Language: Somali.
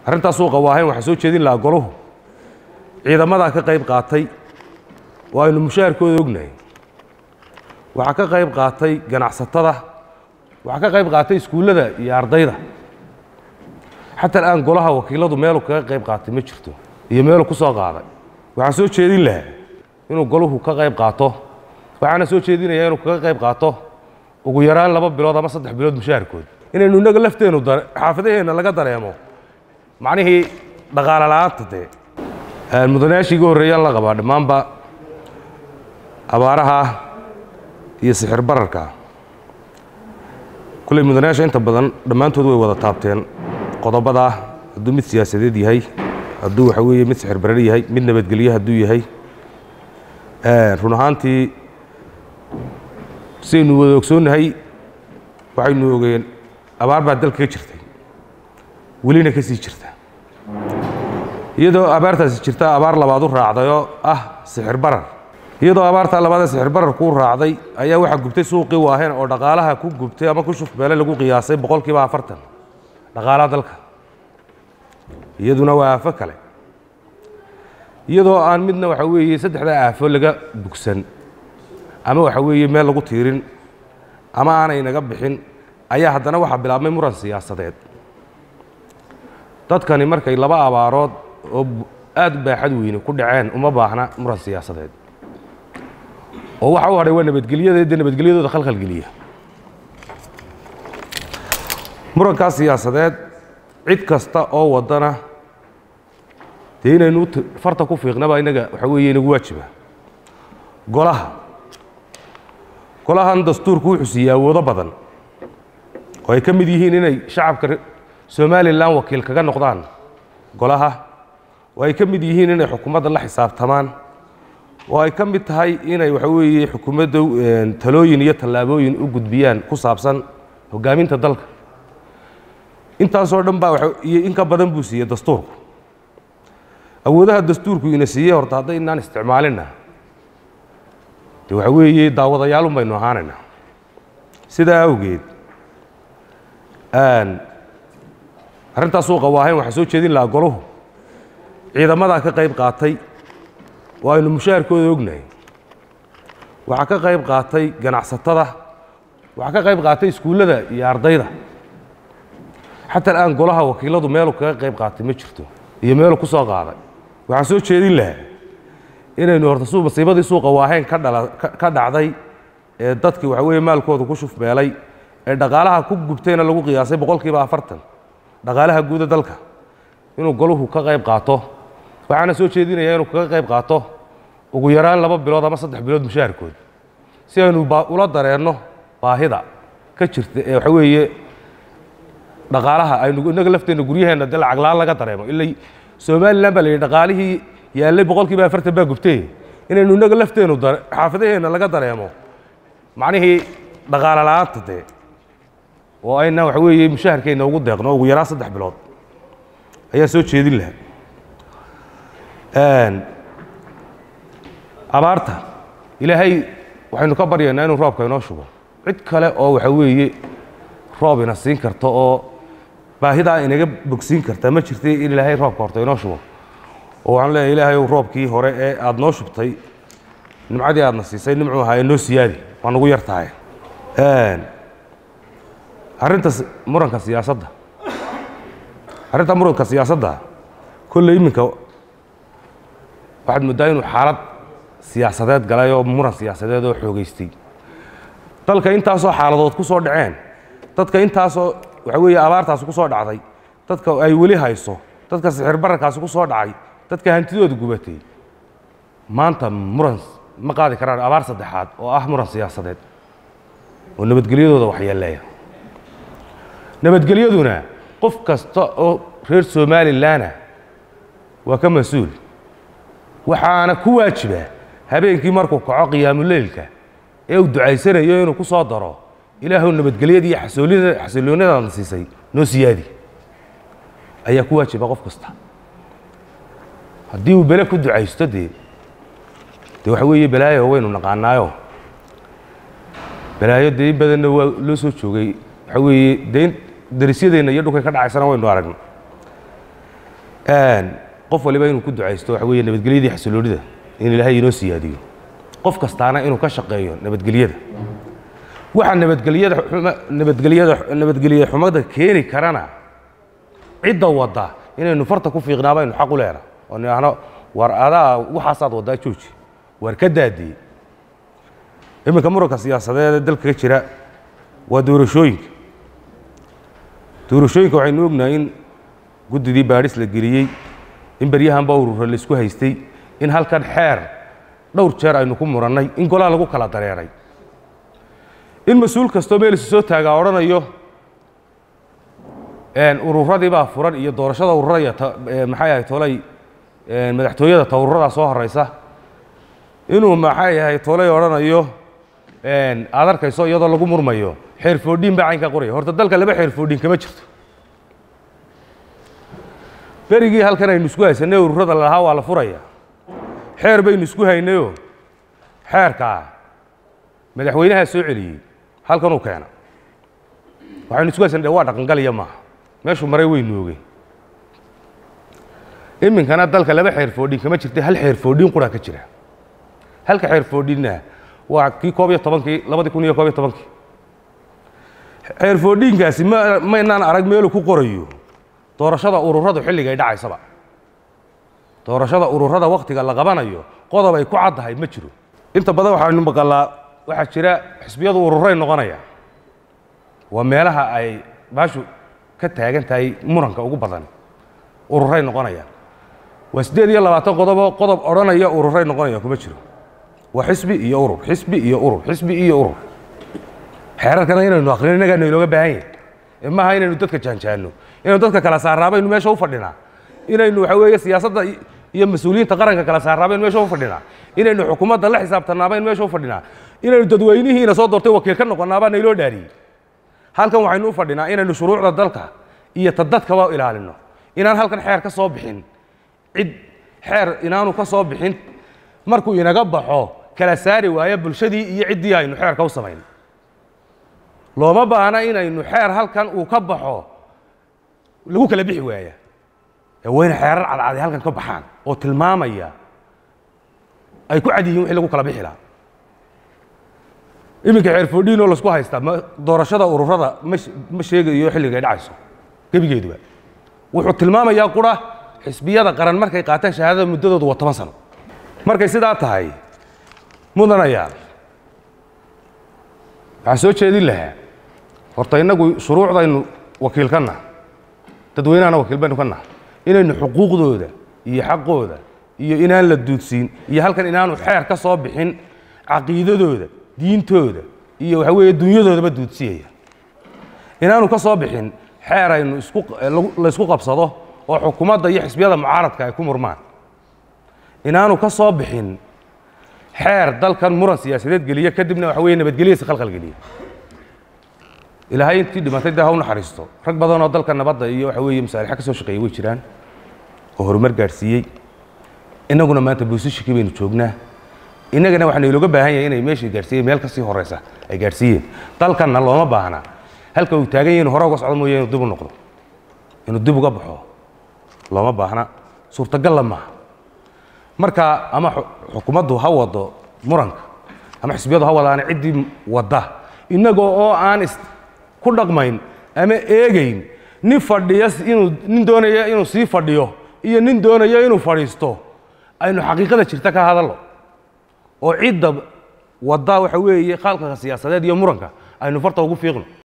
arrintaas suuqa waahayn waxaa soo jeedin lahaa goluhu ciidamadaa ka qayb qaatay oo aynu mushaharkooda ognahay waxaa ka qayb qaatay ganacsatada waxaa ka qayb qaatay iskuullada iyo ardayda xataa al'aan golaha wakiiladu meelu kaga qayb qaatay ma jirto iyo meelu ku soo qaaday waxaan soo jeedin lahaa inuu goluhu ka qayb qaato waxaana soo jeedinayaa inuu kaga qayb qaato ugu yaraan laba bilood ama saddex bilood mushaharkood inaynu innaga lafteennu xaafadaheenna laga dareemo macnihii dhaqaale la'aanta dee mudanayaashii iga horreeyaan la qabaa dhammaanba abaaraha iyo sixir bararka kulley mudanayaasha inta badan dhammaantood way wada taabteen qodobada hadduu mid siyaasadeed yahay hadduu waxa weeye mid sixir barar yahay mid nabadgelye hadduu yahay run ahaantii sidaynu wada ogsoonnahay waxaynu ogeen abaar baa dalka ka jirtay welina ka sii jirta iyadoo abaartaasi jirta abaar labaad u raacdayoo ah sixir barar iyadoo abaartaa labaadee sixir barar kuu raacday ayaa waxaa gubtay suuqii waaheen oo dhaqaalaha ku gubtay ama ku shufbeele lagu qiyaasay boqol kiiba afartan dhaqaalaha dalka iyaduna waa aafo kale iyadoo aan midna waxa weeye saddexdaa aafo laga bugsan ama waxa weeye meel lagu tiirin ama aanay naga bixin ayaa haddana waxaa bilaabmay muran siyaasadeed dadkani markay laba abaarood oo aad u baaxad weyne ku dhaceen uma baahna muran siyaasadeed oo waxa u hadhay waa nabadgelyada dee nabadgelyadooda khalkhalgeliya murankaas siyaasadeed cid kasta oo waddana dee inaynu farta ku fiiqnaba innaga waxa weeye inagu waajiba golaha golahan dastuurku wuxuu siiyey awoodo badan oo ay ka mid yihiin inay shacabka somalilan wakiil kaga noqdaan golaha oo ay ka mid yihiin inay xukuumadda la xisaabtamaan oo ay ka mid tahay inay waxa weeye xukuumadda talooyin iyo tallaabooyin u gudbiyaan ku saabsan hoggaaminta dalka intaasoo dhan baa iyo in ka badan buu siiyey dastuurku awoodaha dastuurku ina siiyey horta hadday inaan isticmaalinna de waxa weeye daawadayaalun baynu ahaanaynaa sidaa awgeed arrintaas suuqa waahayn waxaa soo jeedin lahaa goluhu ciidamadaa ka qayb qaatay oo aynu mushaharkooda ognahay waxaa ka qayb qaatay ganacsatada waxaa ka qayb qaatay iskuullada iyo ardayda xataa al'aan golaha wakiiladu meelu kaga qayb qaatay ma jirto iyo meelu ku soo qaaday waxaan soo jeedin lahaa inaynu horta su masiibadii suuqa waahayn ka dhala ka dhacday ee dadkii waxa weeye maalkooda ku shufbeelay ee dhaqaalaha ku gubtayna lagu qiyaasay boqol kiiba afartan dhaqaalaha guuda dalka inuu goluhu ka qayb qaato waxaana soo jeedinayaa inuu kaga qayb qaato ugu yaraan laba bilood ama saddex bilood mushaharkood si aynu ula dareenno baahida ka jirta ee waxa weeye dhaqaalaha aynu innaga lafteenna guryaheenna dee lacag la-aan laga dareemo ila somalilan baa la yidhi dhaqaalihii yaallay boqol kiiba afartan baa gubtay inaynu innaga lafteennu xaafadaheenna laga dareemo macnihii dhaqaale la'aanta dee oo ayna waxa weeye mushaharkeenna ugu deeqno ugu yaraan saddex bilood ayaa soo jeedin lahaa abaarta ilaahay waxaynu ka baryaynaa inuu roobka inoo shubo cid kale oo waxa weeye roob ina siin karta oo baahidaa inaga bogsiin karta ma jirta in ilaahay roobka horta inoo shubo oo waxaan leeyahay ilaahay roobkii hore ee aada noo shubtay nimcadii aadna siisay nimcuu ahaa ee noo siyaadi waa nagu yar tahay arrinta muranka siyaasadda arrinta muranka siyaasadda kolley iminka waxaad mooddaa inuu xaalad siyaasadeed galay oo muran siyaasadeed oo xoogaystay dalka intaasoo xaaladood ku soo dhaceen dadka intaasoo waxa weeye abaartaasi ku soo dhacday dadka ay weli hayso dadka sixir bararkaasi ku soo dhacay dadka hantidooda gubatay maanta muran ma qaadi karaan abaar saddexaad oo ah muran siyaasadeed oo nabadgelyadooda waxyeeleeya nabadgelyaduna qof kasta oo reer somalilanah waa ka mas-uul waxaana ku waajiba habeenkii markuu kaco qiyaamuleylka ee uu ducaysanayo inuu ku soo daro ilaahu nabadgelyada iyo xasoolida xasilloonadaadna siisay noo siyaadi ayaa ku waajiba qof kasta haddii uu bele ku ducaysto dee dee waxa weeye balaayo waynu naqaanaayo balaayo dee in badanna waa loo soo joogay waxa weeye dee in darisyadeenna iyo dhulkay ka dhacaysana waynu aragna qof waliba inuu ku ducaysto waxa weeye nabadgelyadii xasiloonida in ilaahay inoo siyaadiyo qof kastaana inuu ka shaqeeyo nabadgelyada waxa nabadgelyada xuma nabadgelyada nabadgelye xumada keeni karana cidda wadda inaynu farta ku fiiqnaa baynu xaq u leenahay oo nidhaahno war adaa waxaasaad waddaa jooji war ka daadiyey iminka muranka siyaasadeed ee dalka ka jira waa doorashooyinka doorashooyinka waxaynu ognahay in guddidii baadhis la geliyey in beryahanba urura la isku haystay in halkan xeer dhowr jeer aynu ku murannay in golaa lagu kala dareeray in mas-uul kastoo meel isu soo taagaa odhanayo ururadii baa furan iyo doorashada ururada iyo maxay ahay tolay madaxtooyada ta ururadaa soo horeysa inuu maxay ahay tolay odhanayo aad arkayso iyadoo lagu murmayo xeer foodhiin baa caynkaa qoraya horta dalka laba xeer foodhiin kama jirto berigii halkan aynu isku haysanay ururada lalahaa waa la furaya xeer baynu isku haynayoo xeerkaa madaxweynahaa soo celiyey halkanuu keena waxaynu isku haysan waa dhaqangaliya maaha meeshuu maray weynu ogey iminkana dalka laba xeer foodhin kama jirta hal xeer foodhin quraa ka jira halka xeer foodhinna waa kii koob iyo tobankii labadii kun iyo koob iyo tobankii xeer foodhinkaasi ma maynaan arag meeluu ku qorayo doorashada ururadu xilligay dhacaysaba doorashada ururada wakhtiga la qabanayo qodob ay ku caddahay ma jiro inta badan waxaynu maqalaa waxaa jira xisbiyadu ururay noqonaya waa meelaha ay baashu ka taagan tahay muranka ugu badan ururay noqonaya waa siddeed iyo labaatan qodoboo qodob odhanaya ururay noqonaya kuma jiro waa xisbi iyo urur xisbi iyo urur xisbi iyo urur xeerarkana inaynu aqrino innagaana inooga baahan yahay ee maaha inaynu dadka jaanjaanno inaynu dadka kala saarraa baynu meesha u fadhinaa inaynu waxa weeye siyaasadda iyo mas-uuliyiinta qaranka kala saarraa baynu meesha u fadhinaa inaynu xukuumadda la xisaabtannaa baynu meesha u fadhinaa inaynu dadweynihiina soo doortay wakiil ka noqonnaa baa nayloo dhaariyey halkan waxaynu u fadhinaa inaynu shuruucda dalka iyo ta dadkaba ilaalino inaan halkan xeer ka soo bixin cid xeer inaanu ka soo bixin markuu inaga baxo kala saari waayo bulshadii iyo ciddii aynu xeerka u samayn looma baahna inaynu xeer halkan uu ka baxo lagu kala bixi waaya ee wayna xeerar cadcadi halkan ka baxaan oo tilmaamaya ay ku cad yihiin wixii lagu kala bixi lahaa iminka xeer foodhiin oo laisku haystaa ma doorashada ururada ma ma sheegayo xilligay dhacayso gebigeeduba wuxuu tilmaamayaa qura xisbiyada qaran markay qaataan shahaadada muddadoodu waa toban sano markay sidaa tahay mudanayaal waxaan soo jeedin lahaa horta innagu shuruucdaynu wakiil ka naha dadweynahana wakiil baynu ka naha inaynu xuquuqdooda iyo xaqooda iyo inaan la duudsiin iyo halkan inaanu xeer ka soo bixin caqiidadooda diintooda iyo waxa weeye dunyadoodaba duudsiyaya inaanu ka soo bixin xeer aynu isku laysku qabsado oo xukuumadda iyo xisbiyada mucaaradka ay ku murmaan inaanu ka soo bixin xeer dalkan muran siyaasadeed geliya kadibna waxa weeye nabadgelyadiisa khalkhal geliya ilaahay intii dhimatay dee ha u naxariisto rag badan oo dalka nabadda iyo waxa weeye masaalixa ka soo shaqeeyey way jiraan oo horumar gaadhsiiyey innaguna maanta buusishikii baynu joognaa innagana waxaa naylooga baahan yahay inay meeshay gaadhsiiyeen meel kasii horeysa ay gaadhsiiyeen dalkanna looma baahna halka uu taagan yahay inu hore uga socdo mooye inuu dib u noqdo inuu dib uga baxo looma baahna suurtagalla maaha marka ama xukuumaddu ha wado muranka ama xisbiyadu ha wadaana ciddii wadda innagoo oo aan is ku dhaqmayn ama eegayn nin fadhiya inuu nin doonaya inuu sii fadhiyo iyo nin doonaya inuu fadhiisto aynu xaqiiqada jirta ka hadallo oo cidda wadda waxa weeye khaalqaka siyaasadeed iyo muranka aynu farta ugu fiiqno